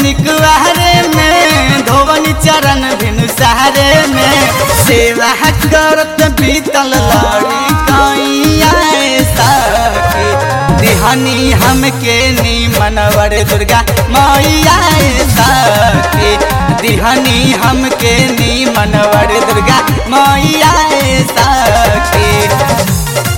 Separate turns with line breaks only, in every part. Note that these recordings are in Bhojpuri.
निकुआरे में धोवन चरण भिनु सहारे में सेवा करत बीतल लड़ी कैया सखी दिहनी हमके नी मनवर दुर्गा मैया सखी दिहनी हमके नी मनवर दुर्गा मैया सखी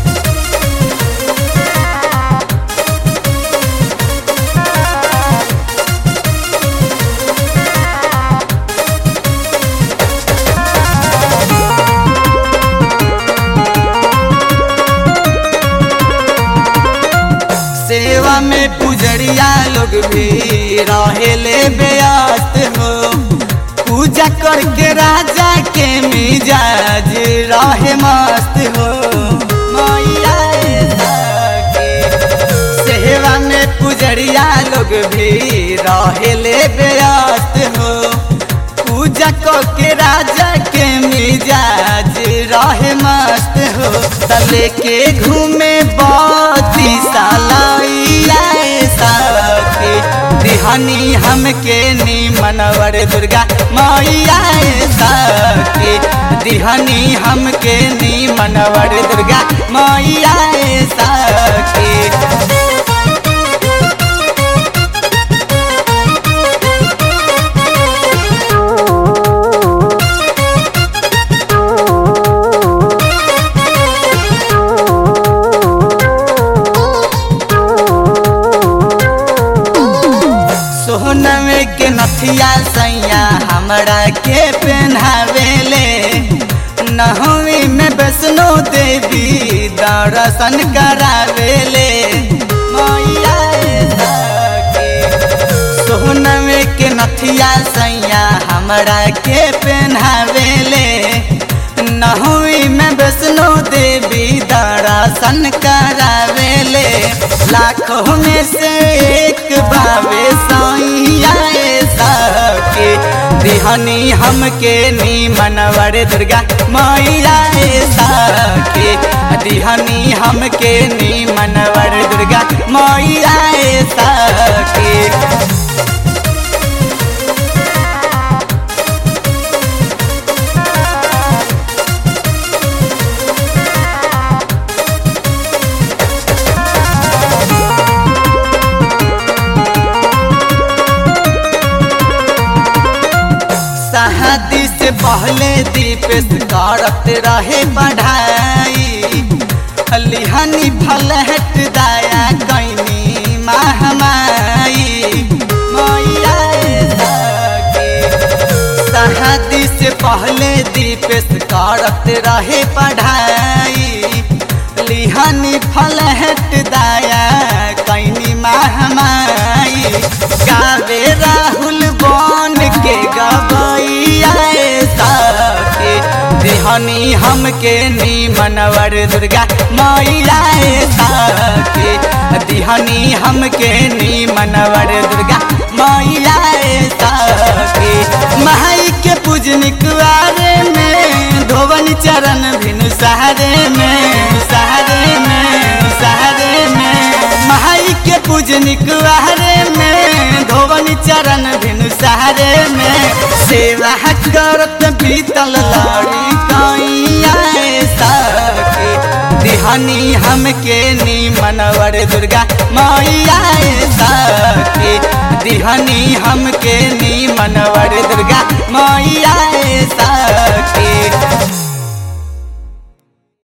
सेवा में पुजरिया लोग भी रहेले व्यस्त हो पूजा करके राजा के मिजाज रहे मस्त हो मैया सखी। सेवा में पुजरिया लोग भी रहेले व्यस्त हो पूजा करके राजा के मिजाज रहे मस्त हो तले के घूमे बती सालैया सखी दिहनी हमके नी मनवर दुर्गा मैया सखी दिहनी हमके नी मनवर दुर्गा मैया सखी सोहनवे के नथिया सैया हमरा के पहनावेले नहवी में वैष्णो देवी दर्शन करावेले मैया सखी। सोहनवे के नथिया सैया हमरा के पहनावेले नहवी में वैष्णो देवी दर्शन करावेले लाखों में से एक बावे सैया सखी दिहनी हमके नी मनवर दुर्गा मैया सखी दिहनी हमके नी मनवर दुर्गा मैया सखी शादी से पहले दीपेश करत रहे पढ़ाई लिहानी फल हट दाया कैनी महामाई मैया सखी। शादी से पहले दीपेश करत रहे पढ़ाई लिहानी फल हट दाया कैनी महामाई गावे राहुल बन के गबैया सखी दिहनी हमके नी मनवर दुर्गा मैया सखी दिहनी हमके नी मनवर दुर्गा मैया सखी माई के पूजनिक वारे में धोवन चरण भिनु सहारे में सहारे में सहारे में माई के पूजनिक वारे में धोवन चरण भिनु सहारे में सेवा करत बीतल लड़ी कैया सखी दिहनी हमके नी मनवर दुर्गा मैया सखी दिहनी हमके नी मनवर दुर्गा मैया